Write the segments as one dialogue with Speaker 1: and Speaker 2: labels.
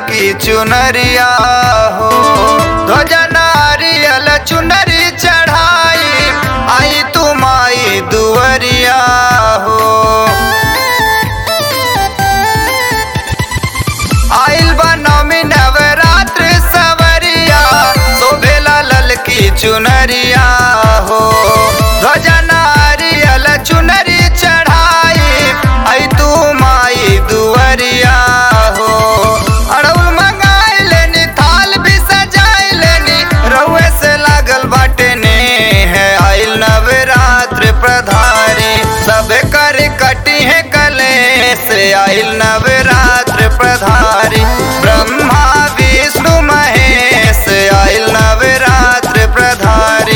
Speaker 1: ललकी चुनरिया हो ध्वजा नारियल चुनरी चढ़ाई आई तुम आई दुवरिया हो आइल बनमी नवरात्र सवरिया शोभेला ललकी चुनरिया हो ध्वजा नारियल चुनरी चढ़ाई आई तू माई दुवरिया हो अड़उल मंगाई लेनी थाल भी सजाई लेनी रउए से लागल बाटे ने है आइल नवरात्र प्रधारी सब कर कटी है कले से आइल नवरात्र प्रधारी ब्रह्मा विष्णु महेश आइल नवरात्र प्रधारी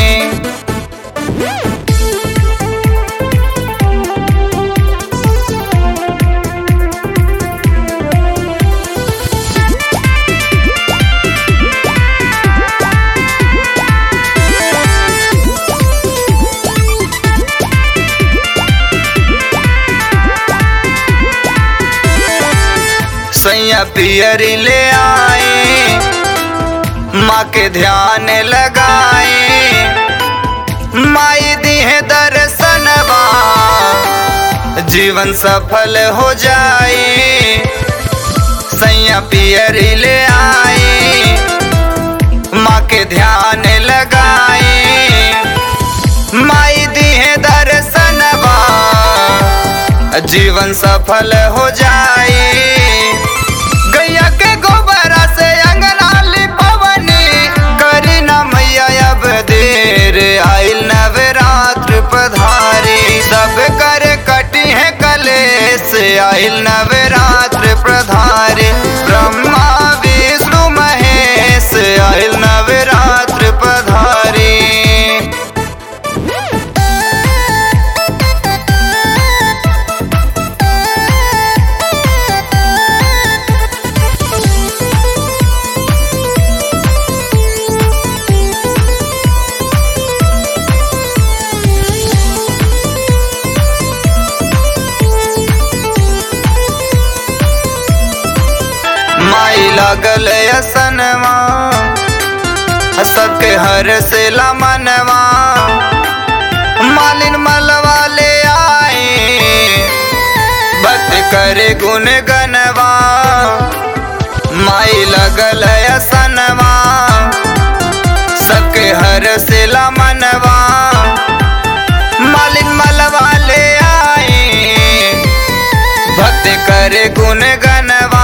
Speaker 1: सैया पियरी ले आए माँ के ध्यान लगाए माई दी है दर्शनवा जीवन सफल हो जाए सैया पियरी ले आए माँ के ध्यान लगाए माई दी है दर्शनवा जीवन सफल हो जाए गैया के गोबरा से अंगना लिपवनी करी न मैया अब देर आइल नवरात्र पधारी सब कर कटी है कले से आइल नवरात्र प्रधारी ब्रह्मा विष्णु महेश आइल नवरात्र पधारी माई लागल असनवा सबके हर से मनवा मालिन मलवा ले आए बत करे गुन गनवा माई लगल असनवा सबके हर से मनवा मालिन मलवा ले आए भक्त करे गुन गनवा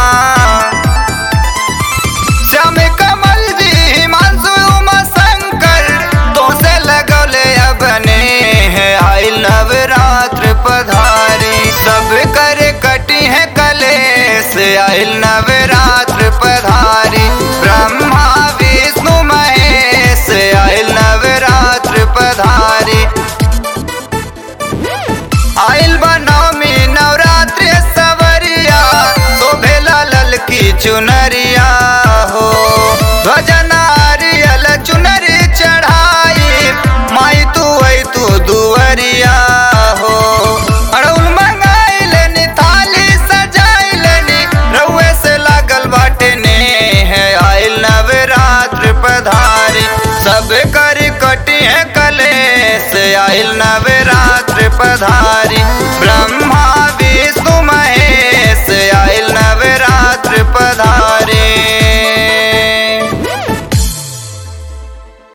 Speaker 1: श्याम कमल जी हिमांशु उमा शंकर तो से लगौले अपने है आई नवरात्र पधारी सब करे कटी है कले से आई नवरात्र पधारी ब्रह्मा विष्णु महेश आई नवरात्र पधारी आइल बनमी नवरात्र सवरिया शोभेला ललकी चुनरिया हो ध्वजा नारियल चुनरी चढ़ाई माई तू आई तू दुवरिया हो अड़उल मंगाई लेनी थाली सजाई लेनी रउए से लागल बाटे ने है आइल नवरात्र पधारी सब कर कटी है कले से आइल नवरात्र पधारी ब्रह्मा